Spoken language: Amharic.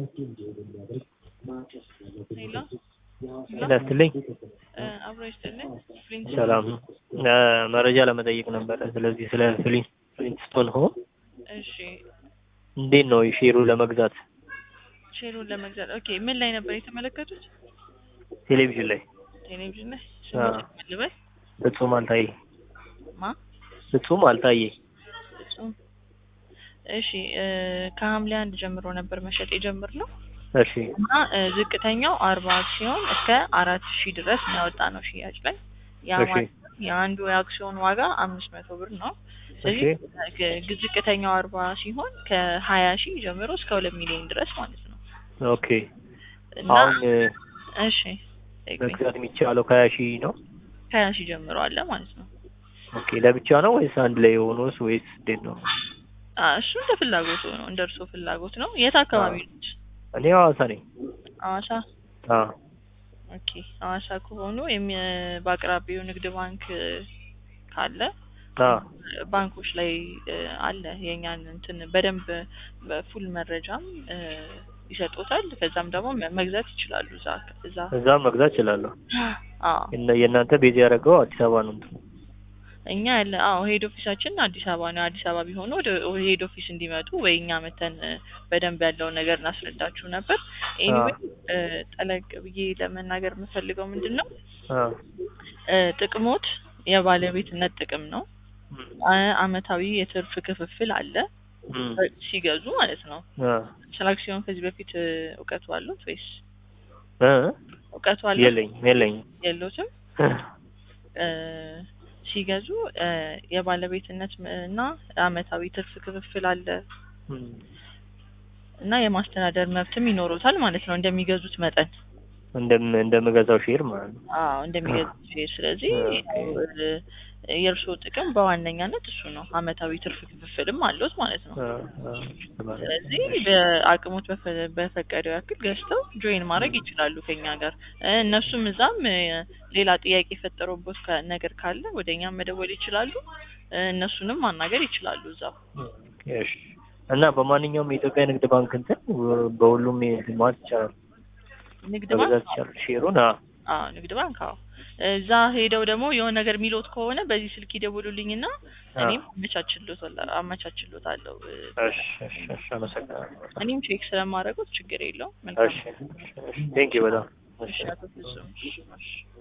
ሄሎ ጤና ይስጥልኝ። አብሮ ይስጥልኝ። ፍሊንት ሰላም ነው። መረጃ ለመጠየቅ ነበረ። ስለዚህ ስለ ፍሊንት ፍሊንትስቶን ሆም እሺ፣ እንዴት ነው ሼሩ ለመግዛት ሼሩን ለመግዛት ኦኬ። ምን ላይ ነበር የተመለከቱት? ቴሌቪዥን ላይ ቴሌቪዥን ላይ አዎ። ስሙት ልበል ፍጹም አልታየ ማ ፍጹም አልታየ ፍጹም እሺ እ ከሐምሌ አንድ ጀምሮ ነበር መሸጥ የጀመርነው እሺ እና እ ዝቅተኛው አርባ አክሲዮን እስከ አራት ሺህ ድረስ ነው ያወጣ ነው ሽያጭ ላይ ያ እሺ ማለት የአንዱ የአክሲዮን ዋጋ አምስት መቶ ብር ነው። ስለዚህ ግ- ግ- ዝቅተኛው አርባ ሲሆን ከሀያ ሺህ ጀምሮ እስከ ሁለት ሚሊዮን ድረስ ማለት ነው ኦኬ እና አሁን እ፣ እሺ ጠይቁኝ። መግዛት የሚቻለው ከሀያ ሺህ ነው ከሀያ ሺህ ጀምሮ አለ ማለት ነው። ኦኬ ለብቻ ነው ወይስ አንድ ላይ የሆነስ ወይስ እንዴት ነው አ እሱ እንደ ፍላጎቱ ነው፣ እንደ እርሶ ፍላጎት ነው። የት አካባቢ ነች? እኔ ሐዋሳ ነኝ ሐዋሳ። አ ኦኬ ሐዋሳ ከሆኑ የሚ በአቅራቢው ንግድ ባንክ እ፣ ካለ አ ባንኮች ላይ እ፣ አለ የኛን እንትን በደንብ በፉል መረጃም እ፣ ይሰጡታል። ከዛም ደግሞ መ- መግዛት ይችላሉ እዛ እዛ እዛም መግዛት እችላለሁ አዎ የነ- የእናንተ ቤዝ ያደረገው አዲስ አበባ ነው እንትኑ እኛ ያለ አዎ ሄድ ኦፊሳችን አዲስ አበባ ነው። አዲስ አበባ ቢሆኑ ወደ ሄድ ኦፊስ እንዲመጡ ወይ እኛ መተን እ፣ በደንብ ያለውን ነገር እናስረዳችሁ ነበር። ኤኒዌይ ጠለቅ ብዬ ለመናገር የምፈልገው ምንድን ነው አ እ፣ ጥቅሞት የባለቤትነት ጥቅም ነው። እም፣ አ- አመታዊ የትርፍ ክፍፍል አለ እም፣ ሲገዙ ማለት ነው። አ ስለ አክሲዮን ከዚህ በፊት እ፣ እውቀቱ አሉት ወይስ እ እውቀቱ አሉት? የለኝም የለኝም የሉትም? እ፣ ሲገዙ እ፣ የባለቤትነት ም- እና አመታዊ ትርፍ ክፍፍል አለ እም፣ እና የማስተዳደር መብትም ይኖሩታል ማለት ነው እንደሚገዙት መጠን እንደም እንደምገዛው ሼር ማለት ነው አዎ እንደሚገዙት ሼር። ስለዚህ ኦኬ። እ፣ የእርስዎ ጥቅም በዋነኛነት እሱ ነው። አመታዊ ትርፍ ክፍፍልም አለዎት ማለት ነው። አ አ ስለዚህ በአቅሞት በፈ- በፈቀደው ያክል ገዝተው ጆይን ማድረግ ይችላሉ ከኛ ጋር እ፣ እነሱም እዛም እ፣ ሌላ ጥያቄ የፈጠረበት ካ- ነገር ካለ ወደ እኛም መደወል ይችላሉ። እ፣ እነሱንም ማናገር ይችላሉ እዛው እሺ እና በማንኛውም የኢትዮጵያ ንግድ ባንክ እንትን ወ- በሁሉም እንትን ማለት ይቻላል ንግድ ባንክ መግዛት ይቻላል ሼሩን አ አዎ ንግድ ባንክ አዎ። እዛ ሄደው ደግሞ የሆነ ነገር የሚሎት ከሆነ በዚህ ስልክ ይደውሉልኝና እኔም አመቻችሎታለሁ አመቻችሎታለሁ። እ፣ እሺ እሺ እሺ አመሰግናለሁ እኔም ቼክ ስለማደርገው ችግር የለውም። መልካም እሺ ቴንክ ዩ በጣም እሺ፣ አቶ ፍጹም እሺ።